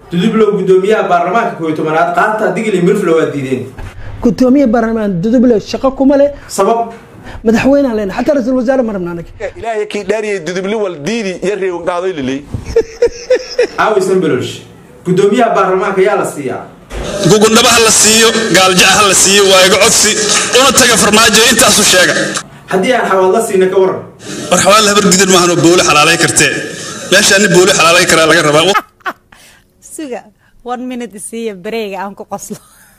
dudublow guddoomiyaha baarlamaanka kooiyo tobanaad qaata digli mirflo waa diideen gudoomiye baarlamaan duduble shaqo kuma leh sabab madaxweynaan leenahay xataa ra-iisul wasaare ma rabna anaga ilaahay kii dhaariyay dudubli wal diidi iyo reewan qaadoy lilay aawi sambelolsh guddoomiyaha baarlamaanka yaa la siiyaa gugundhaba ha la siiyo gaaljac ha la siiyo waa iga codsi una taga farmaajo intaasu sheega haddii aan xawaadla siina ka waran war xawaal habar gidan maahanoo booli xalaalay kartee meesha ani booli xalaalay karaa laga rabaa suga one minute isiiya bareega aan ku qoslo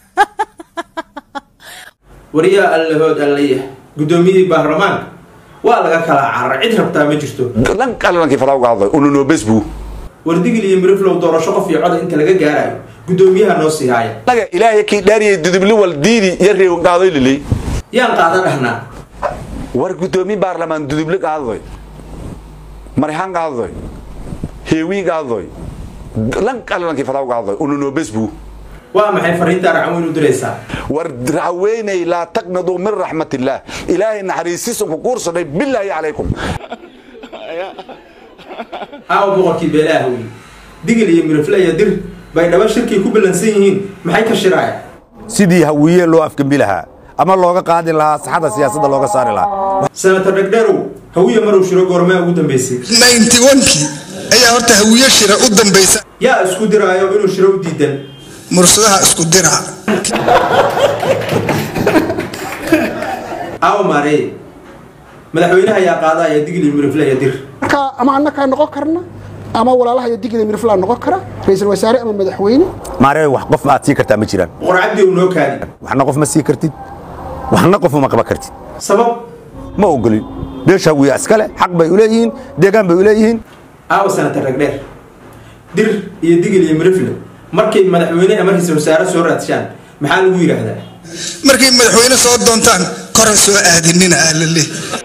wariyaa allahood allaya guddoomiyihii baarlamaanka waa laga kala carar cid rabtaa ma jirto lan qalalankii falaw qaadoy ununoo besbu war digil iyo miriflow doorasho qof iyo coda inta laga gaarayo guddoomiyaha noo sii haaya naga ilaahay kii dhaariyay dudubli wal diidi iyo reewan qaadoy lilay yaan qaada dhahnaa war guddoomiye baarlamaan dudubli qaadoy marixaan qaadoy heewii qaadoy lan qalalankii falaw qaadoy ununoo besbu waa maxay fariintaa racweyn u diraysaa war raxweynay laa taqnaduu min raxmat illaah ilaahay naxariisiisan ku kuursanay bilaahi calaykum aawa boqorkii beelaha wey digil iyo mirifle iyo dir bay dhaba shirkay ku ballansan yihiin maxay ka shiraaya sidii hawiye loo afgembi lahaa ama looga qaadi lahaa saxada siyaasadda looga saari lahaa senator dhegdherow hawiye marow shiro goormaa ugu dambaysay kii ayaa horta hawiye shira u dambaysa yaa isku diraayo inuu shiro u diidan mursadaha isku dira aawa maareye madaxweynaha yaa qaadaya digil iyo mirifle iyo dir marka ama annakaa noqon karna ama walaalaha iyo digida mirflaa noqon kara ra-iisul wasaare ama madaxweyne maaree wax qof aad sii kartaa ma jiraan boqor cabdi ow noo kaadi waxna qof ma sii kartid waxna qof uma qaban kartid sabab ma ogolin beesha hawiye iskale xaq bay u leeyihiin deegaan bay u leeyihiin aawa senator dhegdheer dir iyo digil iyo mirifle markay madaxweyne ama ra-iisul wasaare soo raadshaan maxaa lagu yidhaahdaa markay madaxweyne soo doontaan koran soo aadinina alale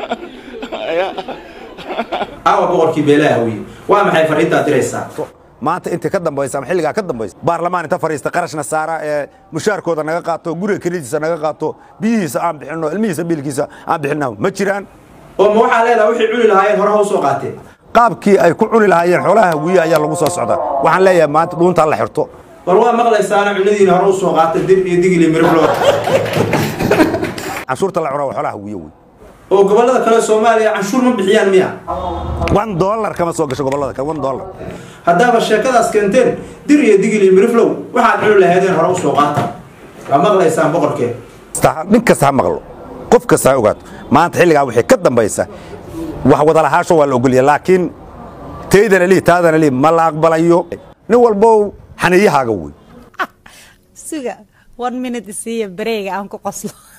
aawa boqorkii beelaha hawiye waa maxay fariintaa diraysaa maanta inta ka dambaysa ama xilligaa ka dambaysa baarlamaan inta fadhiista qarashna saara ee mushaarkooda naga qaato guriga kelidiisa naga qaato biyihiisa aan bixinno ilmihiisa biilkiisa aan bixinno ma jiraan oo ma waxaa leedaha wixii cuni lahaayeen hore ha u soo qaateen qaabkii ay ku cuni lahaayeen xoolaha hawiye ayaa lagu soo socdaa waxaan leeyahay maanta dhuuntaa la xirto war waa maqlaysaana cunadiina hore u soo qaata dir iyo digil iyo miriflo canshuurta la cunaa waa xoolaha hawiye wey oo gobollada kale soomaaliya canshuur ma bixiyaan miya one dollar kama soo gasho gobollada kale one dollar haddaaba sheekadaas keenteen dir iyo digil iyo miriflow waxaad cuni lahaydeen hore u soo qaata waa maqlaysaan boqorkeen nin kasta ha maqlo qof kasta ha ogaato maanta xilligaa wixii ka dambaysa wax wada lahaasho waa la ogolya laakiin taydana lii taadana lii ma la aqbalayo nin walbow xaniyahaaga wey suga one minute isiiya bareega aan ku qoslo